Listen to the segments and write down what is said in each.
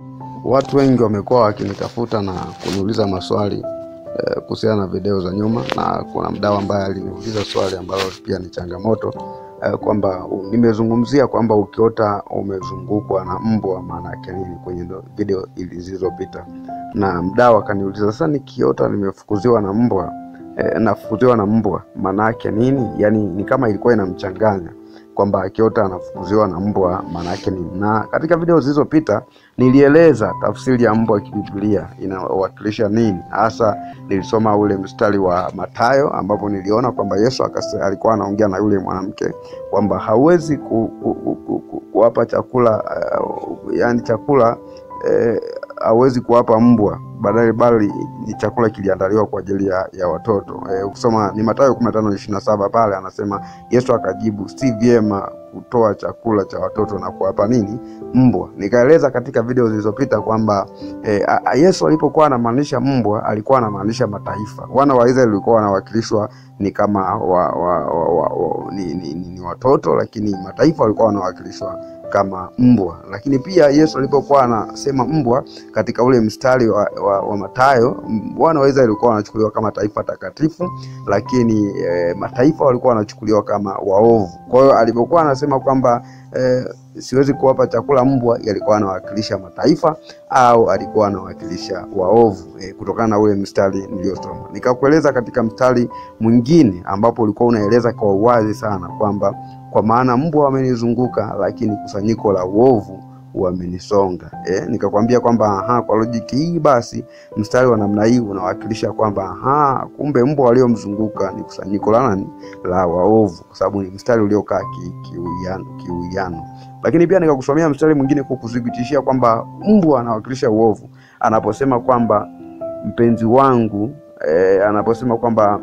Watu wengi wamekuwa wakinitafuta na kuniuliza maswali eh, kuhusiana na video za nyuma, na kuna mdau ambaye aliniuliza swali ambalo pia ni changamoto eh, kwamba u- nimezungumzia kwamba ukiota umezungukwa na mbwa maana yake nini kwenye ndo- video ili zilizopita, na mdau akaniuliza sasa, nikiota nimefukuziwa na mbwa eh, nafukuziwa na mbwa maana yake nini? Yani ni kama ilikuwa inamchanganya kwamba akiota anafukuziwa na mbwa maana yake nini. Na katika video zilizopita nilieleza tafsiri ya mbwa kibiblia inawakilisha nini hasa. Nilisoma ule mstari wa Mathayo ambapo niliona kwamba Yesu akase, alikuwa anaongea na yule mwanamke kwamba hauwezi ku, ku, ku, ku, ku, kuwapa chakula uh, yani chakula eh, hawezi kuwapa mbwa badala bali ni chakula kiliandaliwa kwa ajili ya, ya watoto eh, ukisoma ni Mathayo 15:27 pale anasema Yesu akajibu si vyema kutoa chakula cha watoto na kuwapa nini mbwa. Nikaeleza katika video zilizopita kwamba eh, a- a- Yesu alipokuwa anamaanisha mbwa alikuwa anamaanisha mataifa. Wana wa Israeli walikuwa wanawakilishwa ni kama wa, wa, wa, wa, wa, ni, ni, ni, ni watoto, lakini mataifa walikuwa wanawakilishwa kama mbwa. Lakini pia Yesu alipokuwa anasema mbwa katika ule mstari wa, wa, wa Mathayo, m- wana wa Israeli walikuwa wanachukuliwa kama taifa takatifu, lakini eh, mataifa walikuwa wanachukuliwa kama waovu. Kwa hiyo alipokuwa anasema kwamba eh, siwezi kuwapa chakula mbwa, yalikuwa anawakilisha mataifa au alikuwa anawakilisha waovu eh, kutokana na ule mstari niliosoma. Nikakueleza katika mstari mwingine ambapo ulikuwa unaeleza kwa uwazi sana kwamba kwa maana mbwa wamenizunguka, lakini kusanyiko la uovu wamenisonga. Eh, nikakwambia kwamba aha, kwa lojiki hii basi mstari wa namna hii unawakilisha kwamba aha, kumbe mbwa waliomzunguka ni kusanyiko la nani? La waovu, kwa sababu ni mstari uliokaa ki- kiuwiano kiuwiano. Lakini pia nikakusomea mstari mwingine kwa kuthibitishia kwamba mbwa anawakilisha uovu anaposema kwamba mpenzi wangu eh, anaposema kwamba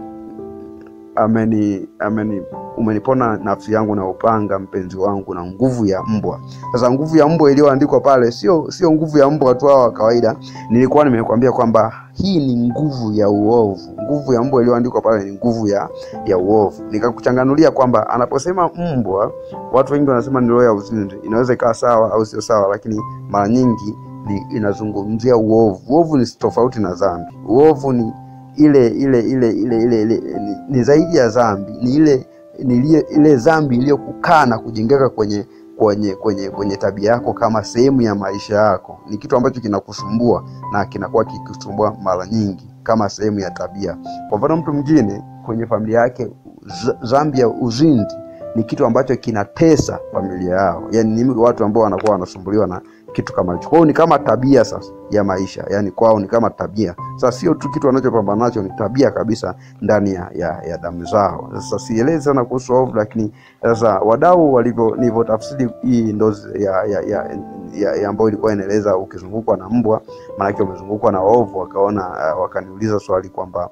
ameni ameni umenipona nafsi yangu na upanga mpenzi wangu na nguvu ya mbwa. Sasa nguvu ya mbwa iliyoandikwa pale sio sio nguvu ya mbwa tu hao wa kawaida. Nilikuwa nimekwambia kwamba hii ni nguvu ya uovu. Nguvu ya mbwa iliyoandikwa pale ni nguvu ya ya uovu. Nikakuchanganulia kwamba anaposema mbwa, watu wengi wanasema ni roho ya uzinzi. Inaweza ikawa sawa au sio sawa, lakini mara nyingi ni inazungumzia uovu. Uovu ni tofauti na dhambi. Uovu ni ile ile ile ile ile, ile ni, ni zaidi ya dhambi, ni ile ni ile, ile dhambi iliyokukaa na kujengeka kwenye kwenye kwenye kwenye tabia yako kama sehemu ya maisha yako. Ni kitu ambacho kinakusumbua na kinakuwa kikisumbua mara nyingi kama sehemu ya tabia. Kwa mfano, mtu mwingine kwenye familia yake z- dhambi ya uzinzi ni kitu ambacho kinatesa familia yao, yaani ni watu ambao wanakuwa wanasumbuliwa na kitu kama hicho. Kwa hiyo ni kama tabia sasa ya maisha, yaani kwao ni kama tabia. Sasa sio tu kitu wanachopambana nacho, ni tabia kabisa ndani ya, ya, ya damu zao. Sasa sielezi sana kuhusu ovu, lakini sasa wadau walivyo nilivyotafsiri hii ndo ya, ya, ya, ya, ya ambayo ilikuwa inaeleza ukizungukwa na mbwa, maanake umezungukwa na waovu, wakaona uh, wakaniuliza swali kwamba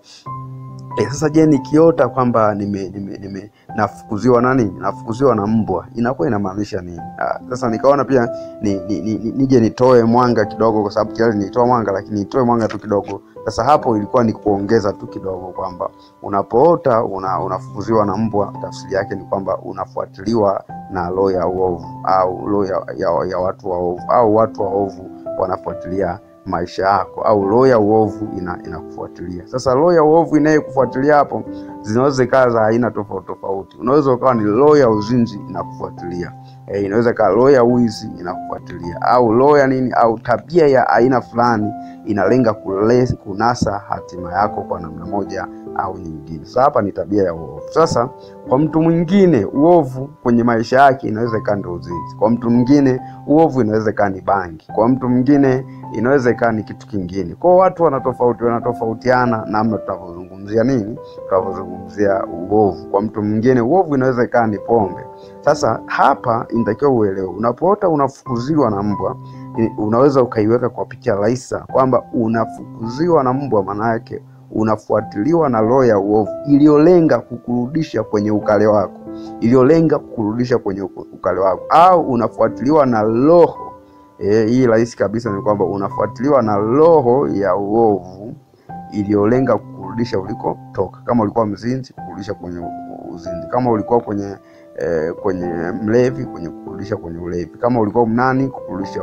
E, sasa je, nikiota kwamba nime, nime, nime nafukuziwa nani nafukuziwa na mbwa inakuwa inamaanisha nini? Ah, sasa nikaona pia ni, ni, ni, ni, nije nitoe mwanga kidogo, kwa sababu tayari nilitoa mwanga, lakini nitoe mwanga tu kidogo. Sasa hapo ilikuwa ni kuongeza tu kidogo kwamba unapoota una, unafukuziwa na mbwa, tafsiri yake ni kwamba unafuatiliwa na roho ya uovu au roho ya, ya, ya watu waovu au watu waovu wanafuatilia maisha yako au roho ya uovu ina, inakufuatilia. Sasa roho ya uovu inayekufuatilia hapo zinaweza ikawa za aina tofauti tofauti. Unaweza ukawa ni roho ya uzinzi inakufuatilia, e, inaweza ikawa roho ya wizi inakufuatilia, au roho ya nini, au tabia ya aina fulani inalenga kule, kunasa hatima yako kwa namna moja au nyingine. Sasa hapa ni tabia ya uovu. Sasa kwa mtu mwingine uovu kwenye maisha yake inaweza ikawa ndio uzinzi. Kwa mtu mwingine uovu inaweza ikawa ni bangi. Kwa mtu mwingine inaweza ikawa ni kitu kingine. Kwa hiyo watu wanatofauti wanatofautiana namna tunavyozungumzia nini, tunavyozungumzia uovu. Kwa mtu mwingine uovu inaweza ikawa ni pombe. Sasa hapa inatakiwa uelewe, unapoota unafukuziwa na mbwa, i- unaweza ukaiweka kwa picha rahisi sana kwamba unafukuziwa na mbwa, maana yake unafuatiliwa na roho ya uovu iliyolenga kukurudisha kwenye ukale wako, iliyolenga kukurudisha kwenye uku- ukale wako, au unafuatiliwa na roho E, hii rahisi kabisa ni kwamba unafuatiliwa na roho ya uovu iliyolenga kukurudisha ulikotoka. Kama ulikuwa mzinzi, kukurudisha kwenye u- uzinzi. Kama ulikuwa kwenye eh, kwenye mlevi, kwenye kukurudisha kwenye ulevi. Kama ulikuwa mnani, kukurudisha huko.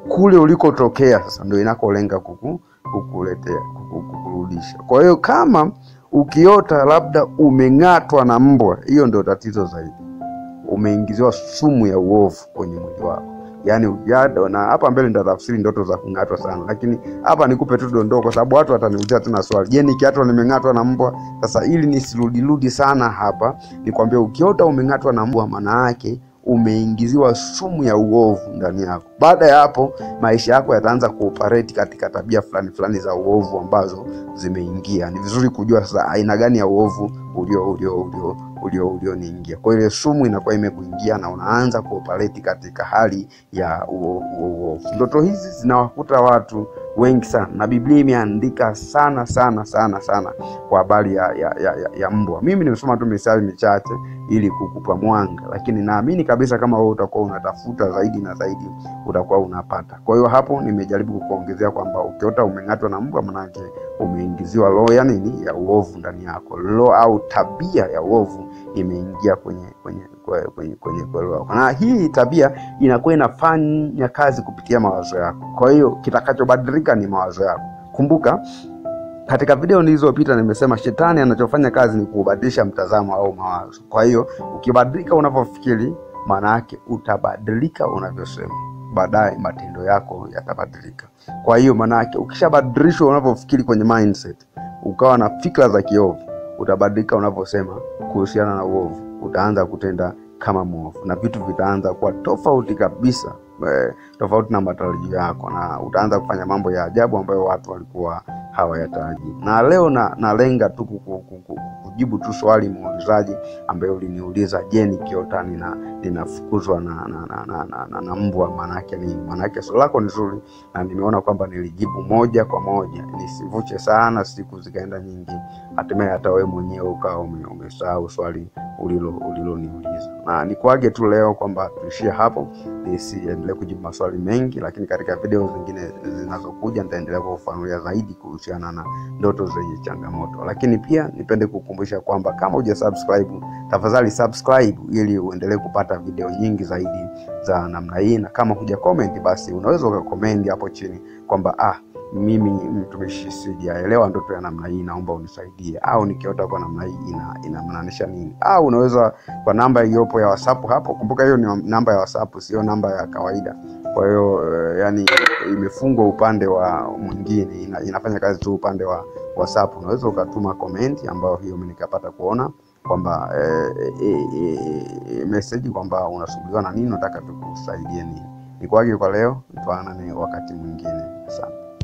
kule ulikotokea sasa ndio inakolenga kuku, kukuletea kuku, kukurudisha. Kwa hiyo kama ukiota labda umeng'atwa na mbwa, hiyo ndio tatizo zaidi, umeingiziwa sumu ya uovu kwenye mwili wako. Yaani ujado na hapa mbele nitatafsiri ndoto za kung'atwa sana, lakini hapa nikupe tu dondoo, kwa sababu watu wataniulizia tena swali, je, nikiatwa nimeng'atwa na mbwa? Sasa ili nisirudirudi sana hapa, nikwambia ukiota umeng'atwa na mbwa, maana yake umeingiziwa sumu ya uovu ndani yako. Baada ya hapo, maisha yako yataanza kuoperate katika tabia fulani fulani za uovu ambazo zimeingia. Ni vizuri kujua sasa aina gani ya uovu ulio ulio ulio ulio ulioniingia. Kwa hiyo ile sumu inakuwa imekuingia na unaanza kuoperate katika hali ya uo- uo- uovu. Ndoto hizi zinawakuta watu wengi sana, na Biblia imeandika sana sana sana sana kwa habari ya, ya, ya, ya, ya mbwa. Mimi nimesoma tu misali michache ili kukupa mwanga, lakini naamini kabisa kama wewe utakuwa unatafuta zaidi na zaidi utakuwa unapata. Kwa hiyo hapo nimejaribu kukuongezea kwamba ukiota umeng'atwa na mbwa, manake umeingiziwa roho ya nini, ya uovu ndani yako, roho au tabia ya uovu imeingia kwenye kwenye kwenye kwenye kwenye kweli wako, na hii tabia inakuwa inafanya kazi kupitia mawazo yako. Kwa hiyo kitakachobadilika ni mawazo yako. Kumbuka katika video nilizopita nimesema shetani anachofanya kazi ni kubadilisha mtazamo au mawazo. Kwa hiyo ukibadilika unavyofikiri, maana yake utabadilika unavyosema, baadaye matendo yako yatabadilika. Kwa hiyo maana yake ukishabadilishwa unavyofikiri kwenye mindset, ukawa na fikra za kiovu, utabadilika unavyosema kuhusiana na uovu, utaanza kutenda kama mwovu na vitu vitaanza kuwa tofauti kabisa eh, tofauti na matarajio yako, na utaanza kufanya mambo ya ajabu ambayo watu walikuwa hawayatarajii. Na leo na nalenga tu kuku- kuku- kujibu tu swali muulizaji ambaye uliniuliza, je, nikiota nina ninafukuzwa na, na, na, na, na, na, na mbwa maanake nini? Maanake swali lako ni zuri na nimeona kwamba nilijibu moja kwa moja, nisivuche sana siku zikaenda nyingi, hatimaye hata wewe mwenyewe ukawa ume- umesahau swali ulilo uliloniuliza. Na nikuage tu leo kwamba tuishie hapo, nisiendelee kujibu maswali mengi, lakini katika video zingine zinazokuja nitaendelea kufafanulia zaidi kuhusiana na ndoto zenye changamoto. Lakini pia nipende kukumbusha kwamba kama huja subscribe, tafadhali subscribe ili uendelee kupata video nyingi zaidi za namna hii, na kama huja comment, basi unaweza ukakomenti hapo chini kwamba ah, mimi mtumishi sijaelewa ndoto ya namna hii, naomba unisaidie, au nikiota kwa namna hii ina inamaanisha nini? Au unaweza kwa namba iliyopo ya WhatsApp hapo. Kumbuka hiyo ni namba ya WhatsApp, sio namba ya kawaida. Kwa hiyo eh, yani imefungwa upande wa mwingine, ina, inafanya kazi tu upande wa WhatsApp. Unaweza ukatuma comment ambayo hiyo mimi nikapata kuona kwamba eh, eh, eh, message kwamba unasumbuliwa na nini, unataka tukusaidie nini. Nikuage kwa leo, tuanane wakati mwingine. Asante.